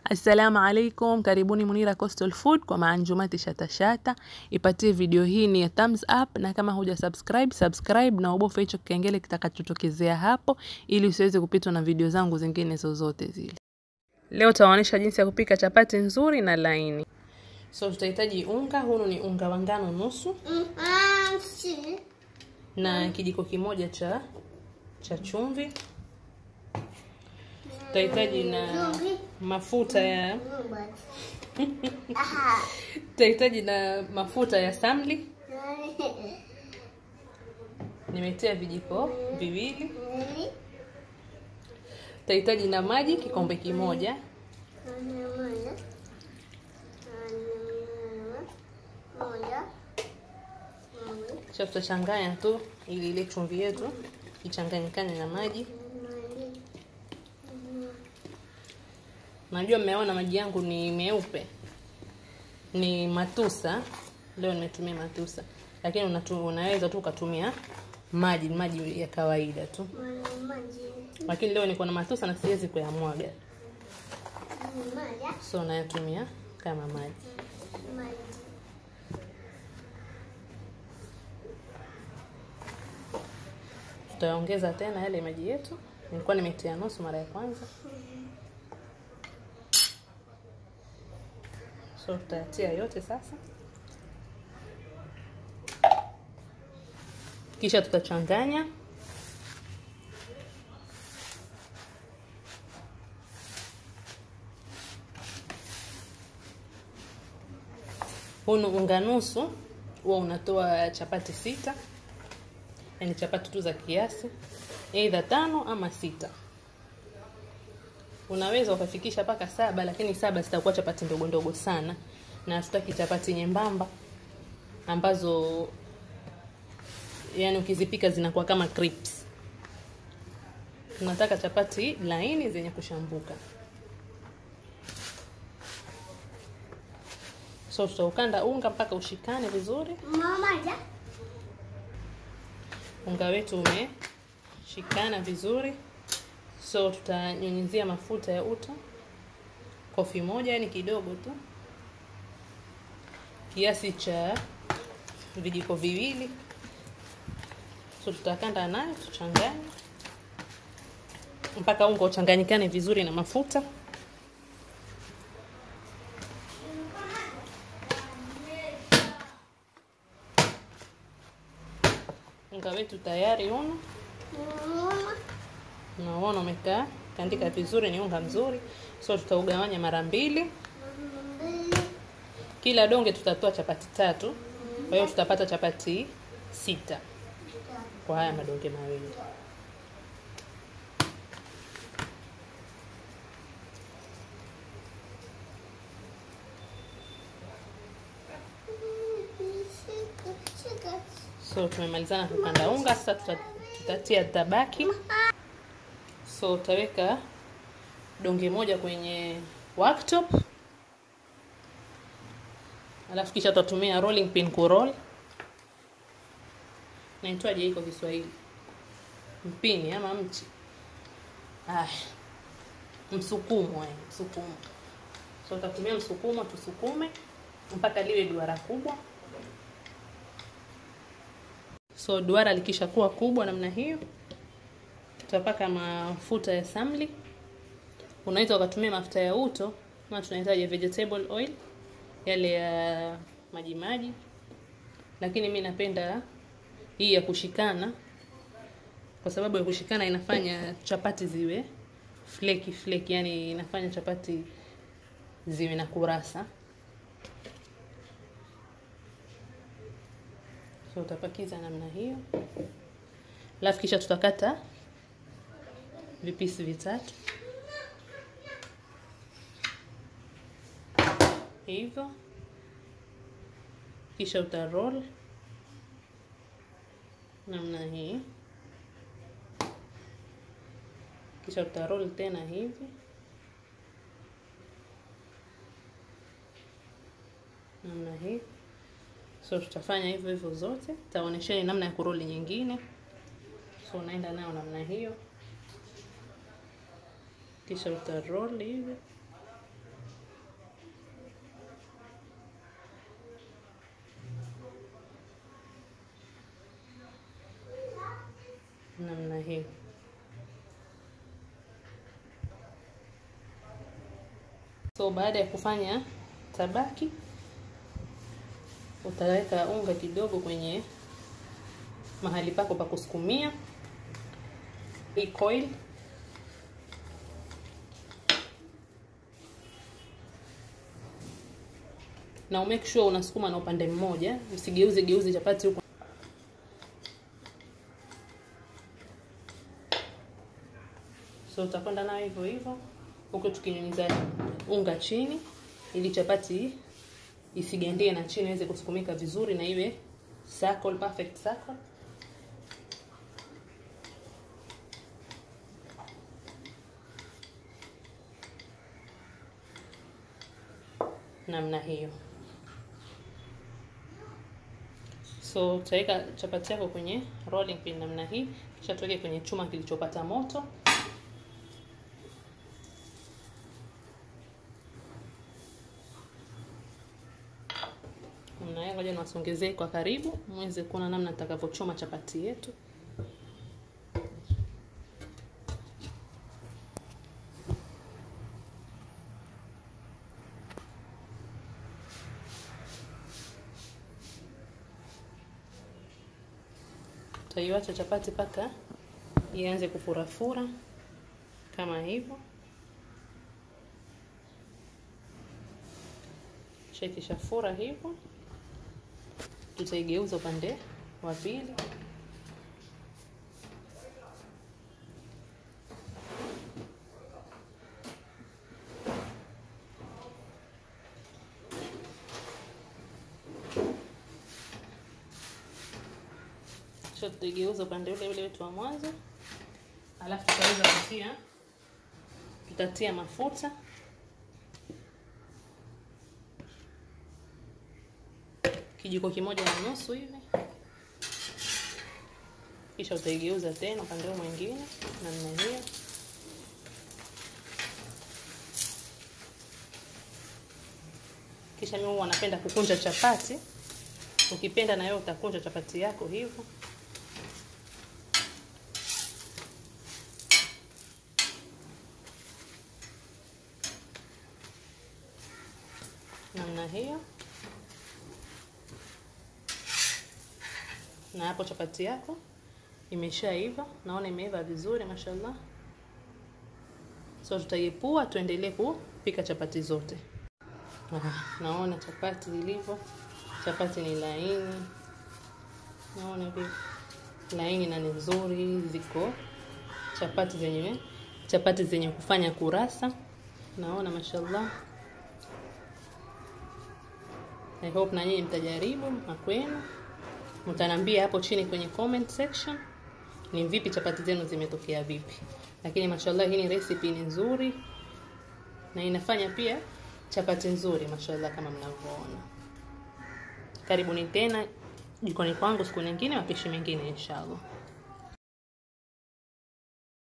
Assalamu alaikum, karibuni Munira Coastal Food kwa maanjumati shatashata. Ipatie video hii ni ya thumbs up, na kama huja subscribe, subscribe na ubofe hicho kengele kitakachotokezea hapo, ili usiweze kupitwa na video zangu zingine zozote zile. Leo tawaonyesha jinsi ya kupika chapati nzuri na laini. So tutahitaji unga, huu ni unga wa ngano nusu na kijiko kimoja cha cha chumvi. Tutahitaji na mafuta ya tutahitaji na mafuta ya samli. Nimetia vijiko viwili. Tutahitaji na maji kikombe kimoja. Kisha tutachanganya tu ili ile chumvi yetu ichanganyikane na maji. Najua mmeona maji yangu ni meupe, ni matusa. Leo nimetumia matusa, lakini unatu, unaweza tu ukatumia maji maji ya kawaida tu, lakini leo niko na matusa na siwezi kuyamwaga, so nayatumia kama maji. Tutaongeza tena yale maji yetu, nilikuwa nimetia nusu mara ya kwanza. So tutayatia yote sasa, kisha tutachanganya. Hunu unga nusu huwa unatoa chapati sita, yaani chapati tu za kiasi, aidha tano ama sita. Unaweza ukafikisha mpaka saba, lakini saba zitakuwa chapati ndogo ndogo sana, na hatutaki chapati nyembamba ambazo yani ukizipika zinakuwa kama crisps. Tunataka chapati laini zenye kushambuka. So tutaukanda unga mpaka ushikane vizuri. Unga wetu umeshikana vizuri. So tutanyunyizia mafuta ya uta kofi moja, yani kidogo tu, kiasi cha vijiko viwili. So tutakanda nayo, tuchanganye mpaka unga uchanganyikane vizuri na mafuta. Unga wetu tayari uno Unaona umekaa kandika vizuri, ni unga mzuri. So tutaugawanya mara mbili, kila donge tutatoa chapati tatu, kwa hiyo tutapata chapati sita kwa haya madonge mawili. So tumemalizana kukanda unga, sasa tutatia tabaki So utaweka donge moja kwenye worktop, alafu kisha tutatumia rolling pin ku roll. Naitwaje hii kwa Kiswahili? Mpini ama mchi? Ah, msukumo eh, msukumo. So tutatumia msukumo, tusukume mpaka liwe duara kubwa. So duara likishakuwa kubwa namna hiyo tutapaka mafuta ya samli. Unaweza ukatumia mafuta ya uto kama tunahitaji vegetable oil, yale ya maji maji, lakini mi napenda hii ya kushikana, kwa sababu ya kushikana inafanya chapati ziwe fleki fleki, yani inafanya chapati ziwe na kurasa. So utapakiza namna hiyo, alafu kisha tutakata vipisi vitatu hivyo, kisha uta roll namna hii, kisha uta roll tena hivi namna hii. So tutafanya hivyo hivyo zote, taonyesheni namna ya kuroli nyingine. So unaenda nayo namna hiyo kisha utaroll hivi So baada ya kufanya tabaki, utaweka unga kidogo kwenye mahali pako pa kusukumia hii coil. Na umake sure unasukuma na upande mmoja, usigeuze geuze chapati huko. So utakwenda nayo hivyo hivyo huku tukinyunyiza unga chini ili chapati isigandie na chini iweze kusukumika vizuri na iwe circle, perfect circle. Namna hiyo. So utaweka chapati yako kwenye rolling pin namna hii, kisha tuweke kwenye chuma kilichopata moto. Namna hiyo, ngoja niwasongezee kwa karibu muweze kuona namna nitakavyochoma chapati yetu. Utaiacha chapati mpaka ianze kufurafura kama hivyo. Ikishafura hivyo, tutaigeuza upande wa pili. Kisha tutaigeuza upande ule ule wetu wa mwanzo, alafu tutaweza kutia, tutatia mafuta kijiko kimoja na nusu hivi, kisha utaigeuza tena upande huu mwingine namna hiyo. Kisha mimi huwa napenda kukunja chapati, ukipenda na wewe utakunja chapati yako hivyo. namna hiyo. Na hapo chapati yako imeshaiva, naona imeiva vizuri mashallah. So tutaiepua, tuendelee kupika chapati zote. Ah, naona chapati zilivyo, chapati ni laini, naona vile laini na ni nzuri, ziko chapati zenye chapati zenye kufanya kurasa, naona mashallah. I hope na nyinyi mtajaribu na kwenu mtanambia hapo chini kwenye comment section ni vipi chapati zenu zimetokea vipi. Lakini mashallah, hii ni recipe ni nzuri na inafanya pia chapati nzuri mashallah, kama mnavyoona. Karibuni tena jikoni kwangu siku nyingine, mapishi mengine inshallah.